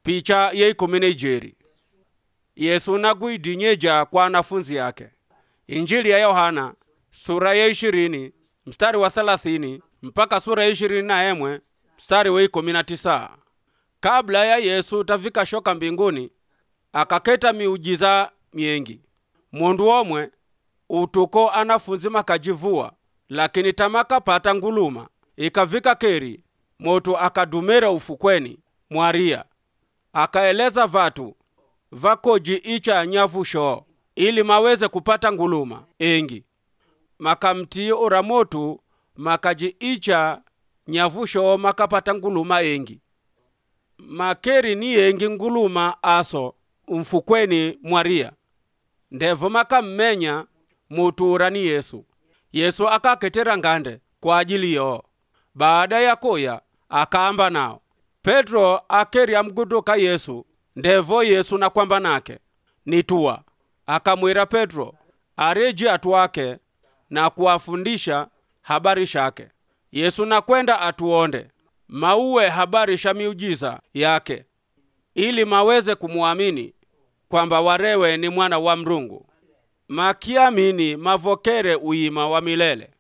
picha ye ikumi na ijeri yesu naguidinyeja kwa wanafunzi yake injili ya yohana sura ya ishirini mstari wa thelathini mpaka sura ya ishirini na emwe mstari wa ikumi na tisa kabla ya yesu tafika shoka mbinguni akaketa miujiza miengi mundu omwe utuko anafunzi makajivua lakini tamakapata nguluma ikavika keri moto akadumira ufukweni mwaria akaeleza vatu vakoji icha nyavu shoo ili maweze kupata nguluma engi makamtii ura motu makaji icha nyavu shoo makapata nguluma engi makeri ni yengi nguluma aso mfukweni mwaria ndevo makammenya mutu ura ni yesu yesu akaketera ngande kwa ajili yoo baada ya kuya akaamba nao petro akeri amguduka yesu ndevo yesu nakwamba nake nituwa akamwira petro areji atu ake na kuwafundisha habari shake yesu nakwenda atuonde mauwe habari sha miujiza yake ili maweze kumwamini kwamba warewe ni mwana wa mrungu makiamini mavokere uima wa milele